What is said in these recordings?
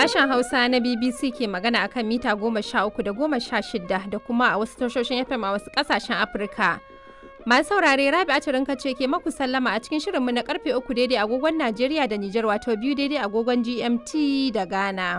Sashen Hausa na BBC ke magana akan mita goma sha uku da goma sha shida da kuma a wasu tashoshin FM a wasu ƙasashen Afirka. Masu saurare Rabi Aturinka ce ke maku sallama a cikin shirinmu na karfe uku daidai agogon Najeriya da Nijar wato biyu daidai agogon GMT da Ghana.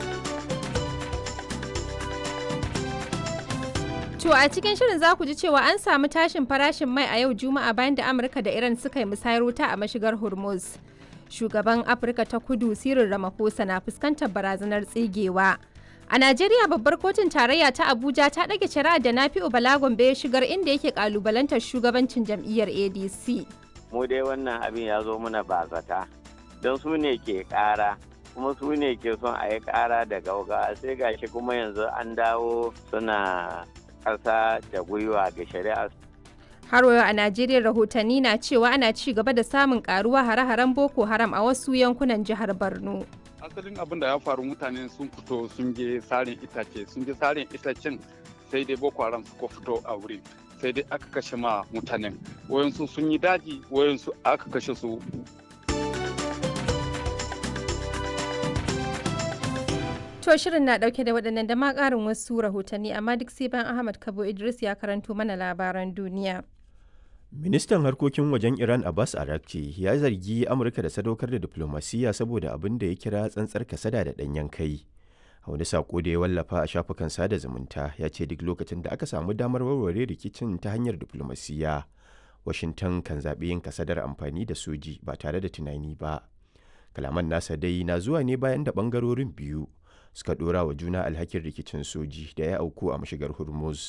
To a cikin shirin za ku ji cewa an samu tashin farashin mai a yau Juma'a bayan da Amurka da Iran suka yi musayar wuta a mashigar Hormuz. Shugaban Afirka ta Kudu Cyril Ramaphosa na fuskantar barazanar tsigewa. A Najeriya babbar kotun tarayya ta Abuja ta ɗage shari'ar da Nafi'u Bala Gombe ya shigar inda yake kalubalantar shugabancin jam'iyyar ADC. Mu dai wannan abin ya zo mana bazata don su ne ke ƙara kuma su ne ke son a yi ƙara da gauga sai gashi kuma yanzu an dawo suna ƙasa da gwiwa ga shari'a. Har yau a Najeriya rahotanni na cewa ana ci gaba da samun karuwa hare-haren Boko Haram a wasu yankunan jihar Borno. asalin abin da ya faru mutane sun fito sun je sarin itace sun je sarin itacen sai dai boko haram suka fito a wurin sai dai aka kashe ma mutanen wayansu sun yi daji wayansu aka kashe su To shirin na dauke da waɗannan da ma ƙarin wasu rahotanni amma duk sai bayan Ahmad Kabo Idris ya karanto mana labaran duniya. Ministan harkokin wajen Iran Abbas Arakci ya zargi Amurka da sadaukar da diplomasiya saboda abin da ya kira tsantsar kasada da ɗanyen kai. A wani sako da ya wallafa a shafukan sada zumunta ya ce duk lokacin da aka samu damar warware rikicin ta hanyar diplomasiya, Washington kan zaɓi yin kasadar amfani da soji ba tare da tunani ba. Kalaman nasa dai na zuwa ne bayan da ɓangarorin biyu suka ɗora wa juna alhakin rikicin soji da ya auku a mashigar Hormuz.